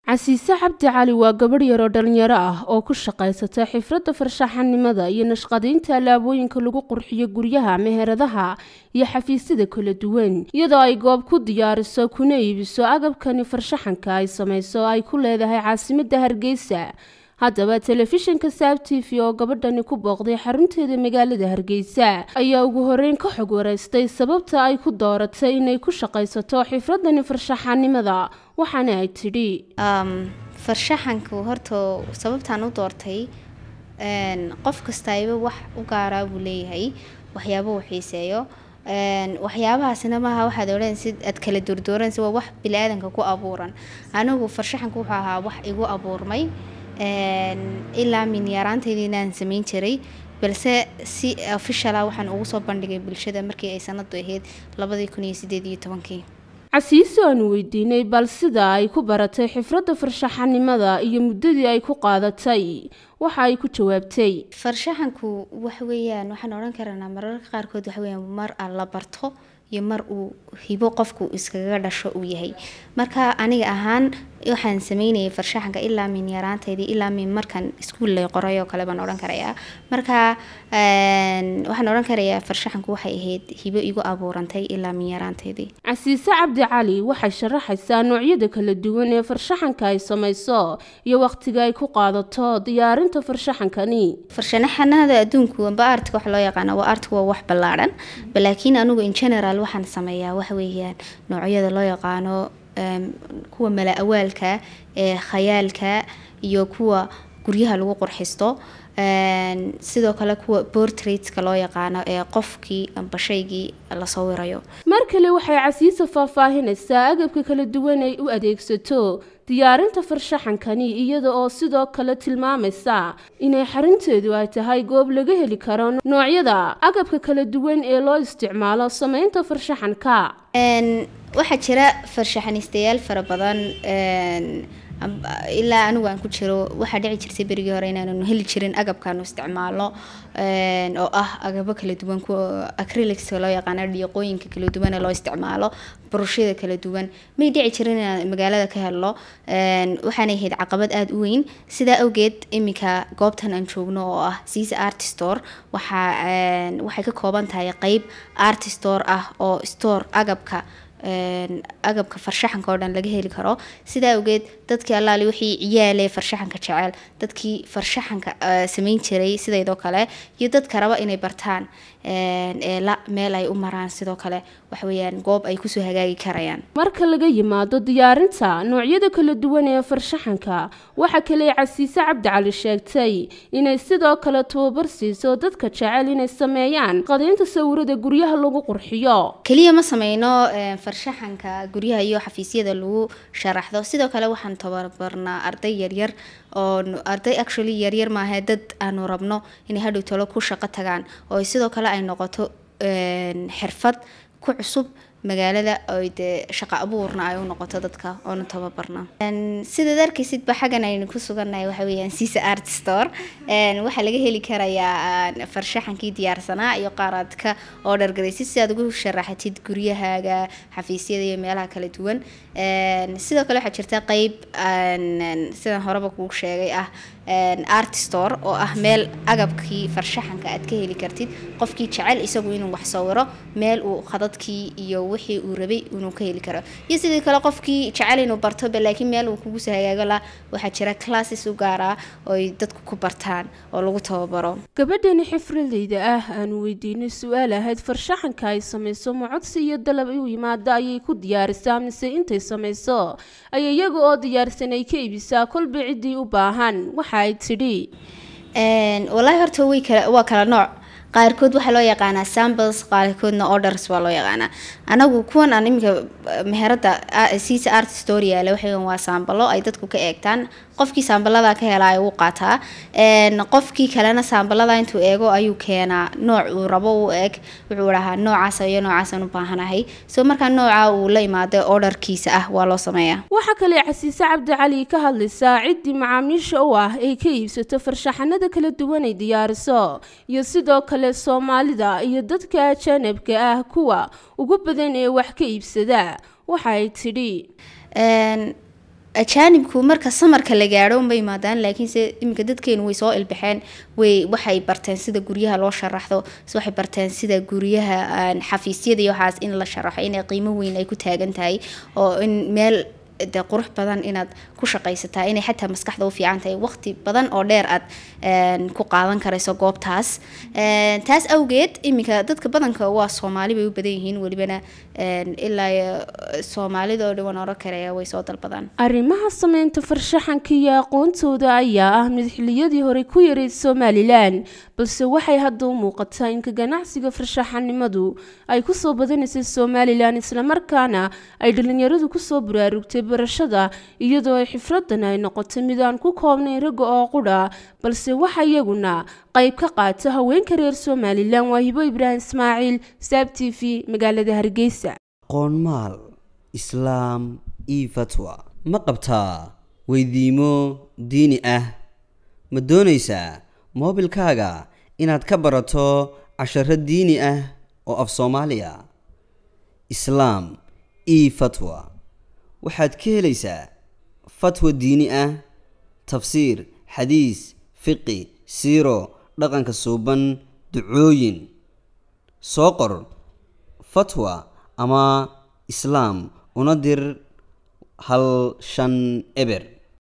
casiise cabdi cali waa gabadh yaroo dhalinyaro ah oo ku shaqaysata xifradda farshaxanimada iyo nashqadaynta alaabooyinka lagu qurxiyo guryaha meheradaha iyo xafiisyada kala duwan iyadoo ay goob ku diyaariso kuna iibiso agabkani farshaxanka ay samayso ay ku leedahay caasimadda hargeysa haddaba telefishinka saab t v oo gabadhani ku booqday xarunteeda magaalada hargeysa ayaa ugu horeyn ka xog wareystay sababta ay ku dooratay inay ku shaqaysato xifradani farshaxanimada waxaana ay tidhi farshaxanku horta sababtaan u doortay qof kastayba wax u gaaraa buu leeyahay waxyaaba uu xiiseeyo waxyaabahaasina maaha waxaad odhanaysid aad kala doordooranaysid waa wax bili-aadanka ku abuuran anigu farshaxanku wuxuu ahaa wax igu abuurmay ilaa min yaraanteydii inaan samayn jiray balse si ofishala waxaan ugu soo bandhigay bulshada markii ay sanadu ahayd labadii kun iyo sideed iyo tobankii casiise aanu weydiinay bal sida ay ku baratay xifradda farshaxanimada iyo muddadii ay ku qaadatay waxa ay ku jawaabtay farshaxanku wax weeyaan waxaan odhan karanaa mararka qaarkood waxa weyaan mar aan la barto iyo mar uu hibo qofku iskaga dhasho uu yahay marka aniga ahaan waxaan sameynayay farshaxanka ilaa min yaraanteydii ilaa min markan iskuul lay qoray oo kale baan odhan karayaa marka waxaan odhan karayaa farshaxanku waxay ahayd hibo igu abuurantay ilaa min yaraanteydii casiise cabdi cali waxay sharaxaysaa noocyada kala duwan ee farshaxanka ay samayso iyo waqtiga ay ku qaadato diyaarinta farshaxankani farshanaxanada adduunku amba artka wax loo yaqaano waa artku waa wax ballaadhan laakiin anigu in general waxaan sameeyaa waxa weeyaan noocyada loo yaqaano kuwa mala awaalka ee khayaalka iyo kuwa guryaha lagu qurxisto sidoo kale kuwa portraitska loo yaqaano ee qofkii amba shaygii la sawirayo mar kale waxay casiisa faahfaahinaysaa agabka kala duwan ay u adeegsato diyaarinta farshaxankani iyada oo sidoo kale tilmaamaysa inay xarinteedu ay tahay goob laga heli karo noocyada agabka kala duwan ee loo isticmaalo sameynta farshaxanka waxaa jira farshaxanistayaal fara badan ilaa anigu aan ku jiro waxaa dhici jirtay berigii hore inaanu heli jirin agabkaanu isticmaalo oo ah agabo kala duwan kuwa acrylicska loo yaqaano dhiiqooyinka kala duwan ee loo isticmaalo burushada kala duwan may dhici jirin inaan magaalada ka helno waxaanay ahayd caqabad aada u weyn sidaa awgeed iminka goobtan aan joogno oo ah siisa artstore waxaa waxay ka kooban tahay qeyb artstore ah oo store agabka agabka farshaxanka oo dhan laga heli karo sidaa awgeed dadkii allaali wixii ciyaale farshaxanka jecel dadkii farshaxanka samayn jiray sidaydoo kale iyo dadka raba inay bartaan eela meel ay u maraan sidoo kale waxaweyaan goob ay kusoo hagaagi karayaan marka laga yimaado diyaarinta noocyada kala duwan ee farshaxanka waxaa kale casiise cabdi cali sheegtay inay sidoo kale tababar siiso dadka jecel inay sameeyaan qadaynta sawirada guryaha lagu qurxiyo keliya ma sameyno farshaxanka guryaha iyo xafiisyada lagu sharaxdo sidoo kale waxaan tababarnaa arday yaryar oo arday actually yaryar maaha dad aanu rabno inay hadhow talo ku shaqo tagaan oo sidoo kale ay noqoto xirfad ku cusub magaalada oy dee shaqo abuurna ay u noqoto dadka oonu tababarna sidaad arkaysidba xaggan aynu ku sugannahay waxa weeyaan siisa art store waxaa laga heli karayaa farshaxankii diyaarsanaa iyo qaaraadka oo dhargaraysid si aad ugu sharaxatid guryahaaga xafiisyada iyo meelaha kala duwan sidoo kale waxaa jirta qeyb sidaan horeba kuu sheegay ah art store oo ah meel agabkii farshaxanka aad ka heli kartid qofkii jecel isagu inuu wax sawiro meel uu khadadkii iyo wixii uu rabay inuu ka heli karo iyo sidii kale qofkii jecel inuu bartoba laakiin meel uu kugu soo hagaago la waxaa jira classes u gaaraa ooy dadku ku bartaan oo lagu tababaro gabadhani xifradeyda ah aanu weydiinay su-aal ahayd farshaxanka ay samayso ma codsi iyo dalab u yimaada ayay ku diyaarisaa mise intay samayso ay iyaga oo diyaarsan ay ka iibisaa kolba ciddii u baahan waxa ay tidhi wallaahi horta way kala waa kala nooc qaarkood waxaa loo yaqaanaa samples qaarkoodna orders waa loo yaqaanaa anagu kuwan aan iminka meherada siisa art story yaale waxaweyan waa saambalo ay dadku ka eegtaan qofkii saambalada ka helaa uu qaataa qofkii kalena saambalada intuu eego ayuu keenaa nooc uu rabo u eg wuxuu dhahaa noocaas iyo noocaasaan u baahanahay so markaa nooca uu la imaado orderkiisa ah waa loo sameeyaa waxaa kale casiise cabdi cali ka hadlaysaa ciddii macaamiisha u ah ay ka iibsato farshaxanada kala duwan ay diyaariso iyo sidoo kale soomaalida iyo dadka ajanabka ah kuwa ugu badan ee wax ka iibsada waxa ay tidhi ajaanibku marka samarka la gaadho unbay yimaadaan laakiinse iminka dadkeenu way soo ilbaxeen way waxay barteen sida guryaha loo sharaxdo waxay barteen sida guryaha xafiisyada iyo waxaas in la sharaxo inay qiimo weyn ay ku taagan tahay oo in meel de qurux badan inaad ku shaqaysataa inay xataa maskaxda u fiican tahay waqti badan oo dheer aad ku qaadan karayso goobtaas taas awgeed iminka dadka badanka waa soomaali bay u badan yihiin welibana ilaa soomaalida oo dhan waan oran karaya way soo dalbadaan arrimaha sameynta farshaxanka iyo aqoontooda ayaa ah mid xiliyadii hore ku yareyd somalilan balse waxay hadda u muuqataa inka ganacsiga farshaxanimadu ay kusoo badanaysay somalilan islamarkaana ay dhalinyaradu kusoo buraarugtay barashada iyadoo ay xifradan ay noqotay mid aan ku koobnayn ragga oo qudha balse waxa iyaguna qayb ka qaata haweenka reer somalilan waa hibo ibraahim ismaaciil saab t v magaalada hargeysa qoonmaal islaam io fatwa ma qabtaa weydiimo diini ah ma doonaysaa moobilkaaga inaad ka barato casharo diini ah oo af soomaaliya islaam io fatwa waxaad ka helaysaa fatwa diini ah tafsiir xadiis fiqi siiro dhaqanka suuban ducooyin soo qor fatwa ama islaam una dir hal shan eber